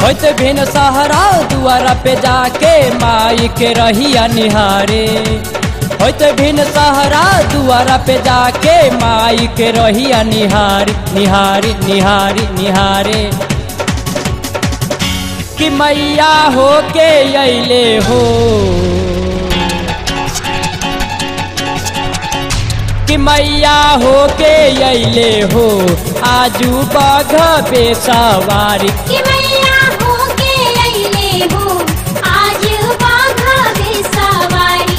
होत भिन सहरा दुआरा पे जाके माई के रहिया निहारे होत भिन सहरा दुआरा पे जाके माई के रहिया निहारी निहारी निहारी निहारे कि मैया हो के अले हो कि मैया हो के अले हो आजू बाघ बेसवारी कि मैया हो के अइले हो आज बाघा बेसवारी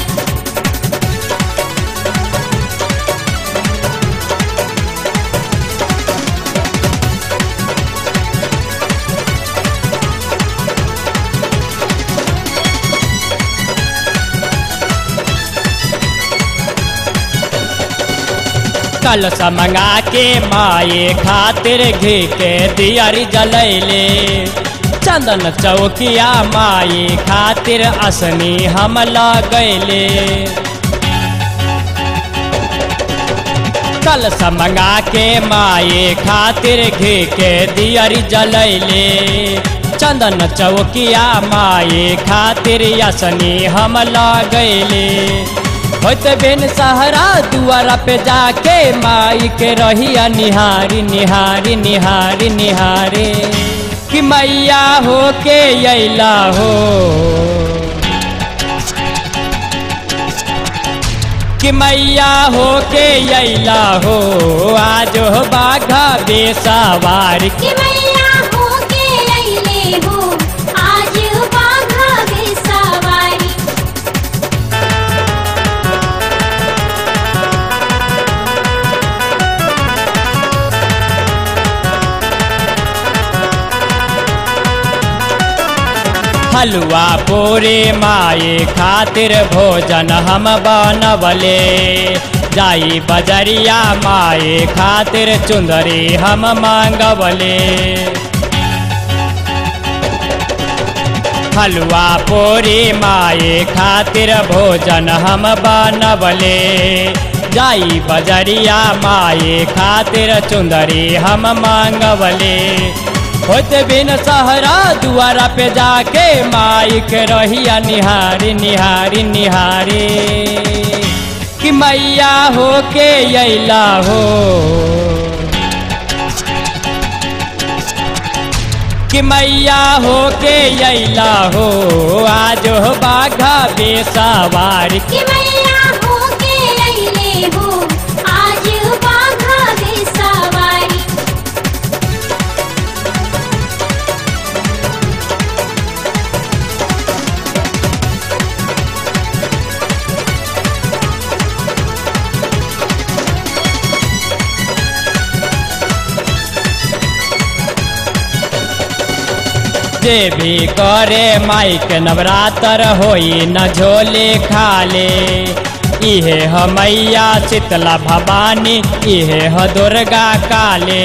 कलश मंगा के माए खातिर घी के दियारी जलैले चंदन चौकिया माई खातिर असनी हम लगैले कलश मंगा के माए खातिर घी के दियारी जलैले चंदन चौकिया माए खातिर असनी हम लगैले होत बिन सहरा दुआरा पे जाके माई के रहिया निहारी निहारी निहारी निहारे कि मैया हो के अला हो कि मैया हो के अला हो आज हो बाघा बेसवारी कि मैया हो के अइले हो आज बाघा बेसवारी हलुआ पूरे माए खातिर भोजन हम बनवले जाई बजरिया माए खातिर चुंदरी हम मांगवले हलुआ पूरी माए खातिर भोजन हम बनवले जाई बजरिया माए खातिर चुंदरी हम मांगवले होत बिन सहरा दुआरा पे जाके माई के रहिया निहारी निहारी निहारी कि मैया हो के अला हो कि मैया हो के अला हो आज हो बाघा बेसवारी कि मैया हो के अइले हो आज बाघा बेसवारी जे भी करे माई के नवरात्र होई न झोले खाले इहे ह मैया शीतला भवानी इहे ह दुर्गा काले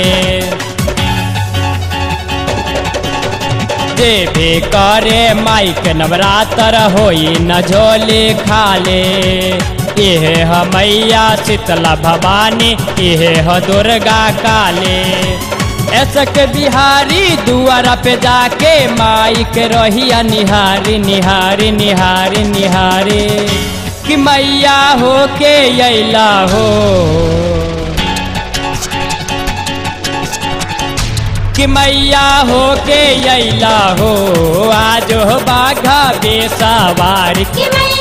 जे भी करे माई के नवरात्र होई न झोले खाले इहे ह मैया शीतला भवानी इहे ह दुर्गा काले ऐसक बिहारी दुआरा पे जाके माई के रहिया निहारी निहारी निहारी निहारी कि मैया हो के अला हो कि मैया हो के अला हो आज हो बाघा बेसवारी कि मैया